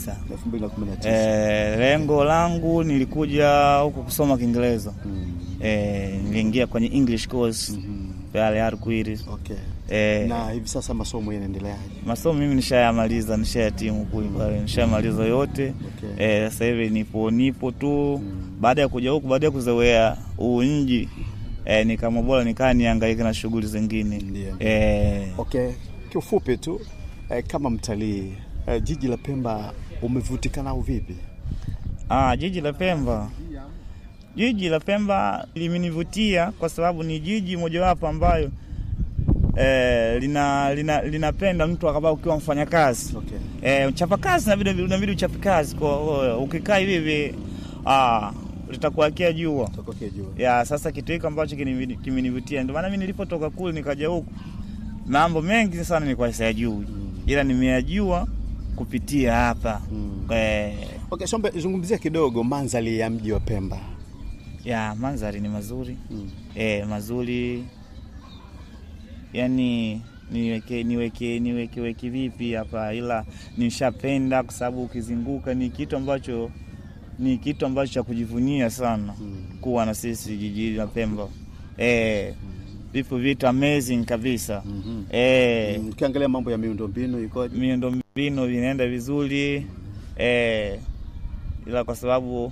tisa. 2019. Eh, lengo langu nilikuja huku kusoma Kiingereza. Mm. Eh, niliingia kwenye English course Mhm. pale Arkwiri. Okay. Eh, Na hivi sasa masomo yanaendeleaje? masomo mimi nishayamaliza, nishayatimu kule pale, nishayamaliza yote. Okay. Eh, sasa hivi nipo nipo tu Mm. baada ya kuja huku, baada ya kuzoea huu mji eh, nikaamua bora nikaa niangaike na shughuli zingine Ndio. eh, Okay, kiufupi tu eh, kama mtalii eh, jiji la Pemba umevutika nao vipi? Ah, jiji la Pemba, jiji la Pemba limenivutia kwa sababu ni jiji mojawapo ambayo eh, lina, lina, linapenda mtu akaba ukiwa mfanyakazi Okay. eh, mchapa kazi inabidi inabidi uchape kazi kwa ukikaa hivi hivi ah, litakuakia jua Tokokea jua. ya sasa. Kitu hiko ambacho kinimi- kimenivutia, ndio maana mimi nilipotoka kule nikaja huku, mambo mengi sana nilikuwa siyajui, ila nimeyajua kupitia hapa Mm. eh, Okay, Shombe, zungumzia kidogo mandhari ya mji wa Pemba. ya mandhari ni mazuri Mm. e, mazuri yani niweke niweke niweke weke vipi hapa, ila nishapenda kwa sababu ukizunguka ni kitu ambacho ni kitu ambacho cha kujivunia sana Mm. kuwa na sisi jiji la Pemba e, vipo vitu amazing kabisa Mhm. e, Mm, Ukiangalia mambo ya miundombinu ikoje? miundo mbinu vinaenda vizuri eh, ila kwa sababu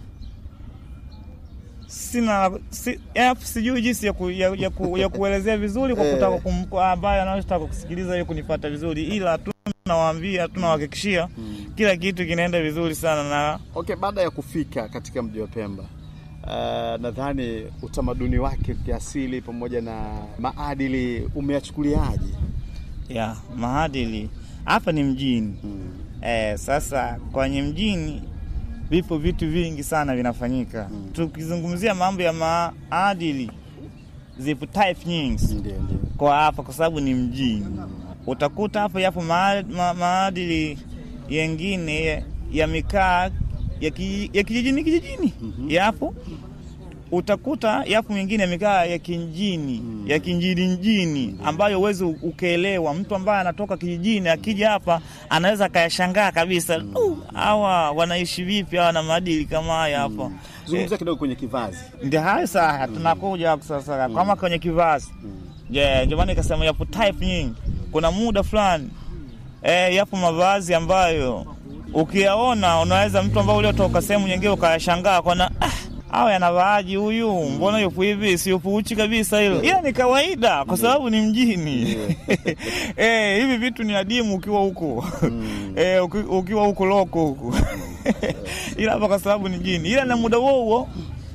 sina si, ya, sijui jinsi ya, ku, ya, ya, ku, ya kuelezea vizuri kwa Eh. kutaka kum- kwa ambaye anayotaka kusikiliza hiyo kunipata vizuri, ila tunawaambia tunawahakikishia kila kitu kinaenda vizuri sana na Okay, baada ya kufika katika mji wa Pemba uh, nadhani utamaduni wake kiasili pamoja na maadili umeyachukuliaje? ya maadili hapa ni mjini Mm. Eh, sasa kwenye mjini vipo vitu vingi sana vinafanyika. Mm. Tukizungumzia mambo ya maadili, zipo type nyingi Ndio, ndio. kwa hapa, kwa sababu ni mjini. Utakuta hapa yapo maa- ma, maadili yengine ya, ya mikaa ya, ki, ya kijijini kijijini Mhm. yapo utakuta yapo mengine yamekaa ya kinjini Mm. ya kinjini njini ambayo uwezi ukaelewa. Mtu ambaye anatoka kijijini akija hapa anaweza akayashangaa kabisa, "Uh, hawa wanaishi vipi? Hawa na maadili kama haya hapa Zungumzia kidogo kwenye kivazi. ndio hayo sasa tunakuja hapo sasa kama kwenye kivazi je, ndio maana ikasema yapo type nyingi. Kuna muda fulani eh, yapo mavazi ambayo ukiyaona unaweza mtu ambao uliotoka sehemu nyingine ukayashangaa kona ah, awe anavaaji huyu, mbona yupo hivi, si yupo uchi kabisa hilo, ila ni kawaida kwa sababu ni mjini eh, hivi vitu ni adimu ukiwa huko eh, uki- ukiwa huko loko huko ila hapa kwa sababu ni mjini, ila na muda huo huo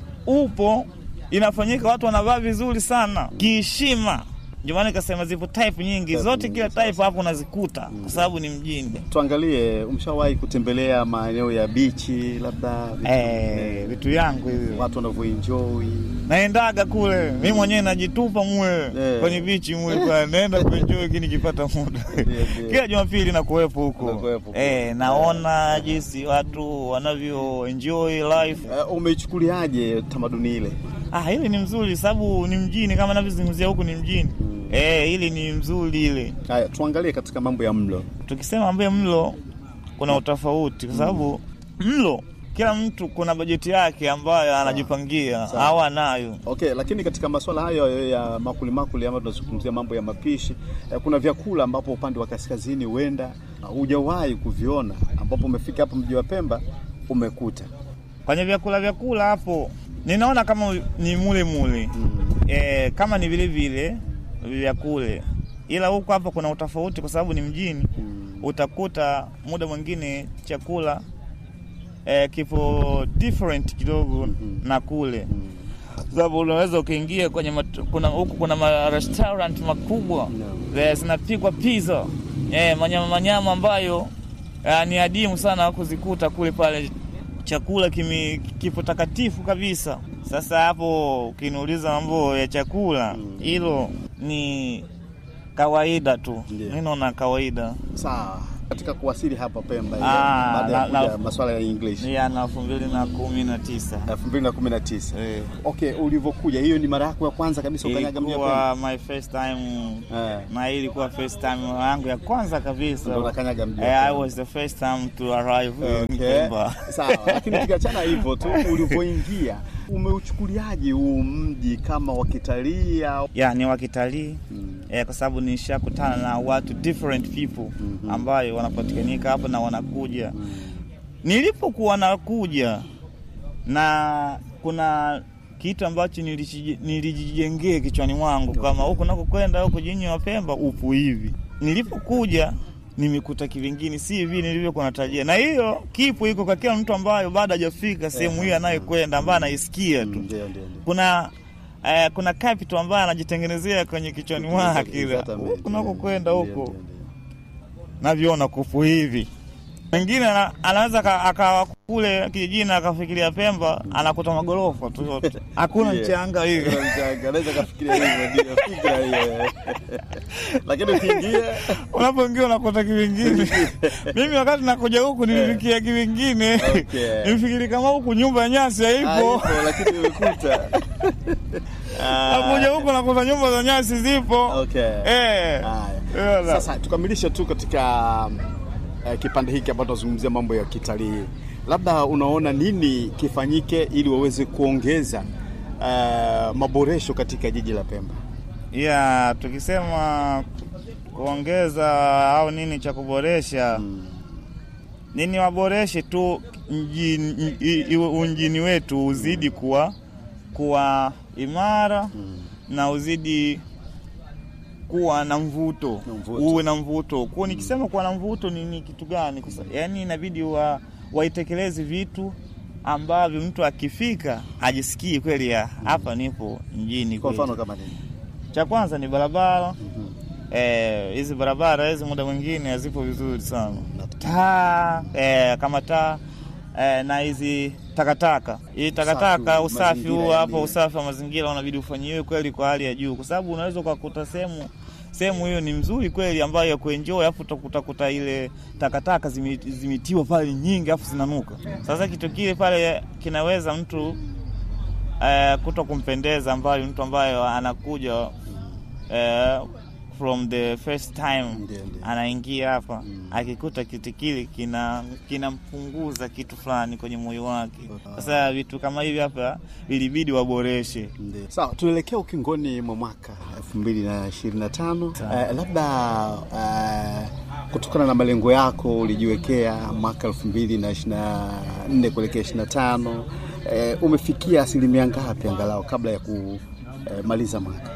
upo inafanyika, watu wanavaa vizuri sana kiheshima. Ndio maana nikasema zipo type nyingi, zote kila type hapo unazikuta kwa sababu ni mjini. Tuangalie, umeshawahi kutembelea maeneo ya bichi, labda vitu- Eh, vitu yangu hivyo watu wanavyoenjoy naendaga kule, mi mwenyewe najitupa mwe Eh. kwenye bichi mwe pale, naenda kuenjoy kini nikipata muda ndio. kila Jumapili nakuwepo huko Unakuwepo eh, naona jinsi watu wanavyo enjoy life. Eh, umeichukuliaje tamaduni ile? Ah, hili ni mzuri sababu ni mjini kama navyozungumzia huku ni mjini eh, hili ni mzuri ile. Haya, tuangalie katika mambo ya mlo. Tukisema mambo ya mlo kuna utofauti kwa sababu mlo kila mtu kuna bajeti yake ambayo anajipangia au anayo. Okay, lakini katika masuala hayo ya makuli makuli ama tunazungumzia mambo ya mapishi eh, kuna vyakula ambapo upande wa kaskazini huenda hujawahi kuviona ambapo umefika hapa mji wa Pemba umekuta. Kwenye vyakula vyakula hapo ninaona kama ni mule mule eh, kama ni vile vile vya kule, ila huku hapa kuna utofauti kwa sababu ni mjini. Utakuta muda mwingine chakula eh, kipo different kidogo na kule sababu unaweza ukiingia kwenye mat, kuna huku kuna ma restaurant makubwa eh, zinapikwa pizza eh, manyama manyama ambayo eh, ni adimu sana kuzikuta kule pale. Chakula kimi, kipo takatifu kabisa. Sasa hapo ukiniuliza mambo ya chakula, hilo ni kawaida tu, Ndiyo. mi naona kawaida. Sawa. katika kuwasili hapa Pemba ile, Ah, baada ya na- kuja na- masuala ya English ya na elfu mbili na kumi na tisa 2019. Eh. Okay, ulivyokuja hiyo ni mara yako ya kwanza kabisa ukanyaga mji wa Pemba? ilikuwa my first time Eh. na hii ilikuwa first time yangu ya kwanza kabisa. Ndio unakanyaga mji wa Eh, I Pemba. was the first time to arrive in Okay. Pemba. Sawa, lakini tukiachana hivyo tu, ulivyoingia umeuchukuliaje huu mji kama wa kitalii au ya ni wakitalii Mm. eh, kwa sababu nishakutana na watu different people Mhm. ambayo wanapatikanika hapa na wanakuja. Nilipokuwa nakuja na kuna kitu ambacho niliji- nilijijengea kichwani mwangu kama huku nakokwenda huku jini wa Pemba upo hivi. Nilipokuja nimekuta kivingine si hivi nilivyokuwa natarajia, na hiyo kipo iko kwa kila mtu ambayo bado hajafika sehemu hiyo anayekwenda, ambaye anaisikia tu Ndio, ndio, ndio. kuna eh, kuna capital ambayo anajitengenezea kwenye kichwani mwake ile. Exatamente. huku nakokwenda Ndio, huko ndio, ndio. naviona kufu hivi. Mwingine ana- anaweza ka- akawa kule kijijini akafikiria Pemba anakuta magorofa tu yote, hakuna Yeah. mchanga hivi. Hakuna mchanga, anaweza kafikiria hivyo, ndio fikra hiyo. Lakini ukiingia Unapoingia unakuta kivingine. Mimi wakati nakuja huku nilifikia kivingine, Okay. nilifikiri kama huku nyumba ya nyasi haipo. haipo, lakini umekuta. Nakuja huku nakuta nyumba za nyasi zipo. Okay. Eh. Haya. Yala. Sasa tukamilishe tu katika uh, kipande hiki ambacho tunazungumzia mambo ya kitalii, labda unaona nini kifanyike ili waweze kuongeza uh, maboresho katika jiji la Pemba? ya tukisema kuongeza au nini cha kuboresha nini, waboreshe tu mjini, i- i- unjini wetu uzidi kuwa kuwa imara na uzidi kuwa na mvuto, Na mvuto. uwe na mvuto. Kwa nikisema kuwa na mvuto ni, ni kitu gani? Kwa sa- Yaani inabidi wa waitekeleze vitu ambavyo mtu akifika ajisikii kweli ya hapa nipo mjini Kwa kweli. mfano kama nini? Cha kwanza ni barabara eh, hizi barabara hizi muda mwingine hazipo vizuri sana, taa eh, kama taa eh, na hizi takataka, hii takataka, Usafi, usafi mazingira huu hapo, yani. usafi wa mazingira unabidi ufanyiwe kweli kwa hali ya juu, kwa sababu unaweza ukakuta sehemu sehemu hiyo ni mzuri kweli ambayo ya kuenjoy, afu utakuta kuta ile takataka zime- zimetiwa pale nyingi, afu zinanuka. Sasa kitu kile pale kinaweza mtu eh, kuto kumpendeza ambayo mtu ambayo anakuja eh, from the first time Ndio, ndio. anaingia hapa akikuta kitu kile kina kinampunguza kitu fulani kwenye moyo wake. Sasa vitu kama hivi hapa vilibidi waboreshe. Ndio. Sawa, tuelekea ukingoni mwa mwaka 2025. Eh, labda eh, kutokana na malengo yako ulijiwekea mwaka 2024 kuelekea 25, eh, umefikia asilimia ngapi angalau kabla ya kumaliza mwaka?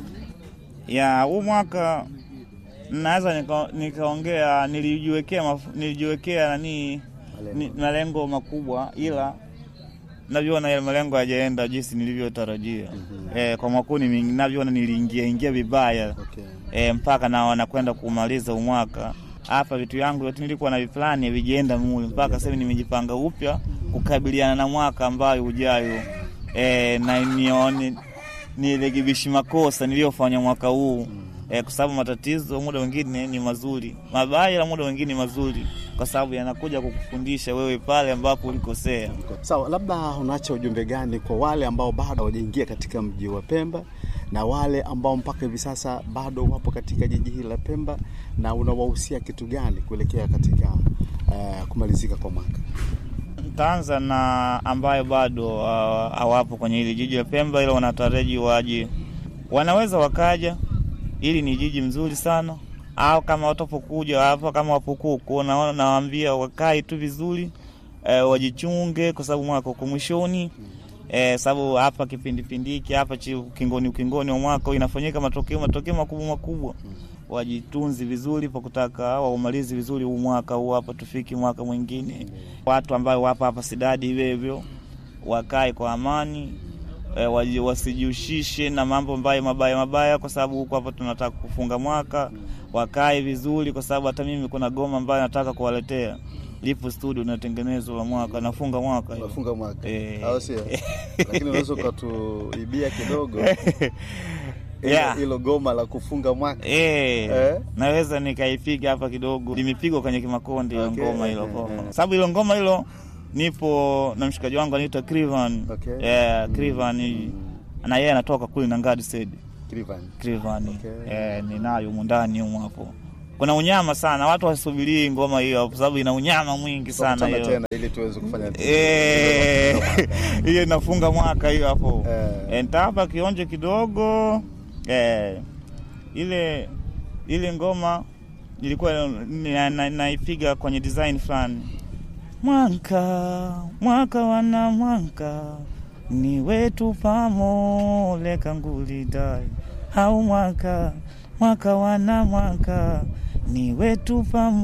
ya huu mwaka naweza nika- nikaongea nilijiwekea maf- nilijiwekea nani Malengo. ni- malengo makubwa, ila navyoona yale malengo hayajaenda jinsi nilivyotarajia. Eh, kwa mwaka huu nimi- navyoona niliingia ingia vibaya Okay. eh, mpaka na wanakwenda kumaliza huu mwaka hapa, vitu yangu yote nilikuwa na viplani vijienda mule, mpaka sasa hivi nimejipanga upya kukabiliana na mwaka ambayo ujayo, eh, na nione nirekebishi makosa niliyofanya mwaka huu eh, kwa sababu matatizo muda mwingine ni mazuri, mabaya na muda mwingine ni mazuri, kwa sababu yanakuja kukufundisha wewe pale ambapo ulikosea. Sawa, labda unaacha ujumbe gani kwa wale ambao bado hawajaingia katika mji wa Pemba na wale ambao mpaka hivi sasa bado wapo katika jiji hili la Pemba, na unawahusia kitu gani kuelekea katika eh, kumalizika kwa mwaka? Ntaanza na ambayo bado uh, hawapo kwenye hili jiji la Pemba, ila wanataraji waje, wanaweza wakaja. Hili ni jiji mzuri sana, au kama watapokuja hapa, kama wapokuku, naona nawaambia wakae tu vizuri eh, wajichunge, kwa sababu mwaka uko mwishoni eh, sababu hapa kipindi pindi hiki hapa chi ukingoni ukingoni wa mwaka inafanyika matokeo matokeo makubwa makubwa. Wajitunzi vizuri pa kutaka waumalizi vizuri huu mwaka huu hapa, tufiki mwaka mwingine. Watu ambao wapo hapa Sidadi hivyo hivyo wakae kwa amani e, waji- wasijihusishe na mambo ambayo mabaya mabaya, kwa sababu huko hapa tunataka kufunga mwaka. Wakae vizuri, kwa sababu hata mimi kuna goma ambayo nataka kuwaletea lipo studio natengenezwa la mwaka, nafunga mwaka hiyo. Unafunga mwaka Eh. au sio? Lakini unaweza ukatuibia kidogo. Hilo- Yeah. hilo goma la kufunga mwaka Eh, Eh? naweza nikaipiga hapa kidogo, limepigwa kwenye Kimakonde hilo Okay, ngoma hilo eh, ngoma, eh. sababu hilo ngoma hilo nipo na mshikaji wangu anaitwa Crivan. Okay. Eh, Crivan na yeye anatoka kule na Ngadi said Crivan. Crivan. Okay. Eh, ninayo humu ndani humu hapo. Kuna unyama sana, watu wasubirii ngoma hiyo kwa sababu ina unyama mwingi sana Tutakutana hiyo. tena ili tuweze kufanya Eh, hiyo inafunga mwaka hiyo hapo. Eh. Eh, nitapa kionjo kidogo eh, ile ile ngoma ilikuwa na- na- naipiga kwenye design fulani. Mwaka mwaka wana mwaka ni wetu pamole kangulidai au mwaka mwaka wana mwaka ni wetu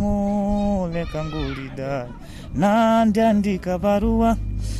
pamole kangulidai na ndiandika barua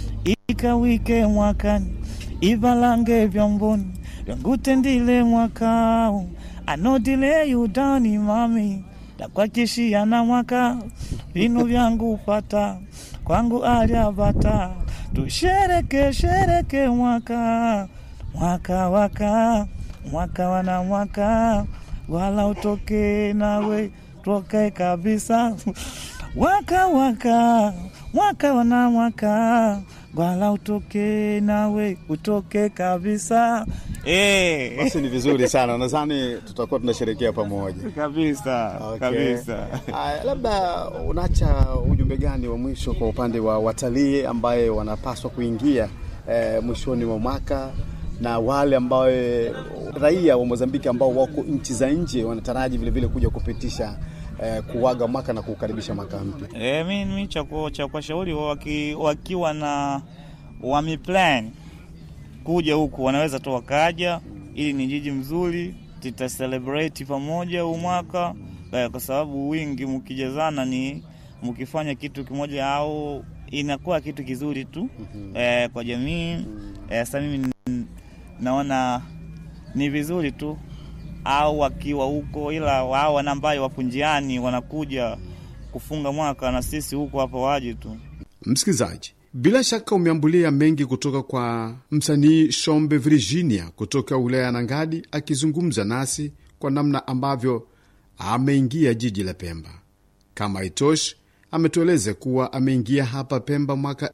ikawike mwakani ivalange vyomboni vyangutendile mwakao anodile yudani mami takwakishia na mwaka vinu vyangu pata kwangu alyavata tushereke shereke mwaka mwaka waka mwaka wana mwaka wala utoke nawe toke kabisa waka waka mwaka wana mwaka wala utoke nawe utoke kabisa eh. Basi ni vizuri sana, nadhani tutakuwa tunasherekea pamoja. kabisa Okay. kabisa Aya, labda unaacha ujumbe gani wa mwisho kwa upande wa watalii ambaye wanapaswa kuingia eh, mwishoni mwa mwaka na wale ambao raia wa Mozambiki ambao wako nchi za nje wanataraji vile vile kuja kupitisha eh, kuaga mwaka na kukaribisha mwaka mpya. E, mi, mi cha ku- cha kuwashauri waki, wakiwa na wameplan kuja huku wanaweza tu wakaja, ili ni jiji mzuri, tuta celebrate pamoja huu mwaka eh, kwa sababu wingi mkijazana ni mkifanya kitu kimoja au inakuwa kitu kizuri tu eh, kwa jamii eh, sasa mimi n- naona ni vizuri tu au wakiwa huko, ila wao wana ambayo wapo njiani wanakuja kufunga mwaka na sisi huko hapa waje tu. Msikilizaji, bila shaka umeambulia mengi kutoka kwa msanii Shombe Virginia kutoka wilaya ya Nangadi akizungumza nasi kwa namna ambavyo ameingia jiji la Pemba. Kama haitoshi, ametueleza kuwa ameingia hapa Pemba mwaka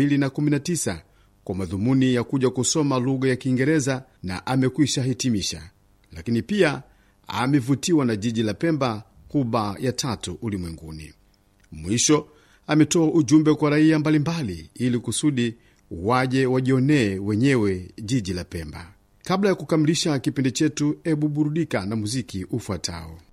2019 kwa madhumuni ya kuja kusoma lugha ya Kiingereza na amekwisha hitimisha, lakini pia amevutiwa na jiji la Pemba, kuba ya tatu ulimwenguni. Mwisho ametoa ujumbe kwa raia mbalimbali ili kusudi waje wajionee wenyewe jiji la Pemba. Kabla ya kukamilisha kipindi chetu, ebu burudika na muziki ufuatao.